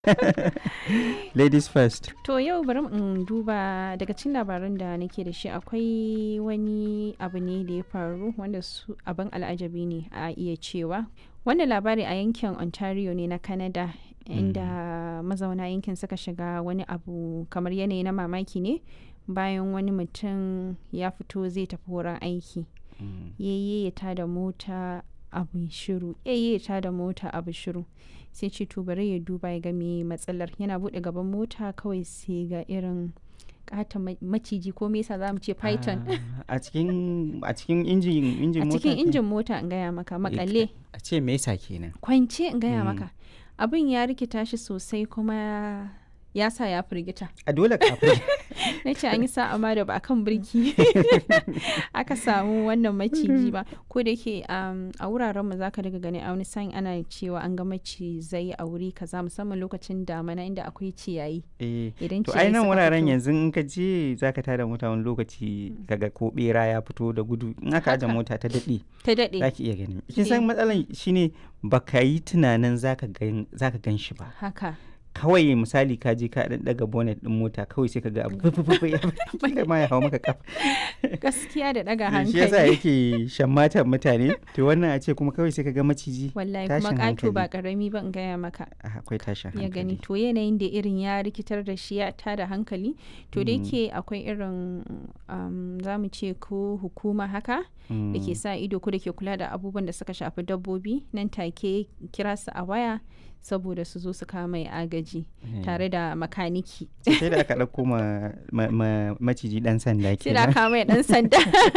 ladies first To yau bari in duba daga cikin labaran da nake da shi akwai wani abu ne da ya faru wanda su abin al'ajabi ne a iya cewa. Wannan labari a yankin Ontario ne na Canada inda mazauna yankin suka shiga wani abu kamar yanayi na mamaki ne bayan wani mutum ya fito zai tafi wurin aiki. Yayye ya da mota abu shiru yayye ya da mota abu shiru sai ce to bari ya duba ya ga me matsalar yana bude gaban mota kawai sai ga irin kata maciji ko me yasa zamu ce python a cikin a cikin injin injin a mota cikin ke? injin mota in gaya maka makale a ce me yasa kenan kwance in gaya Mm. maka abin ya rikita shi sosai kuma ya sa ya firgita a dole kafin na ce an yi sa'a ma da ba kan birki aka samu wannan maciji ba ko da yake um, a wuraren mu zaka daga gani a wani sa'in ana cewa an ga macizai a wuri kaza musamman lokacin damana inda akwai ciyayi eh idan to ciyayi ai nan suka wuraren fito. yanzu in ka je zaka tada mota wani lokaci kaga ko bera ya fito da gudu in aka aje Haka. mota ta dade ta daɗe zaki iya gani kin san Eh. matsalan shine baka yi tunanin zaka gan zaka gan shi ba haka kawai misali ka je ka dan daga bonnet din mota kawai sai ka ga abu fufufu ya kila ma ya hawo maka kafa gaskiya da ɗaga shi yasa hankali yake shammatan mutane to wannan a ce kuma kawai sai ka ga maciji wallahi kuma tashin ƙato ba hankali. ƙarami ba in gaya maka Ah, akwai tashin ya gani hankali to yanayin da irin ya rikitar da shi ya tada hankali to da Mm. yake akwai irin um, za mu ce ko hukuma haka da ke Mm. sa ido ko da ke kula da abubuwan da suka shafi dabbobi nan take kira su a waya saboda su zo su kama mai agaji Eh. tare da makaniki sai da aka ɗauko ma, ma, ma maciji ɗan sanda sai da kenan kama mai dan sanda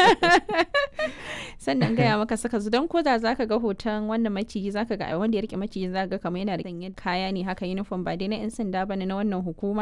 sannan gaya maka saka zu don koda zaka ga hoton wannan maciji zaka ga wanda ya rike maciji zaka ga kamar yana da sanye kaya ne haka uniform ba dai na yan sanda bane na wannan hukuma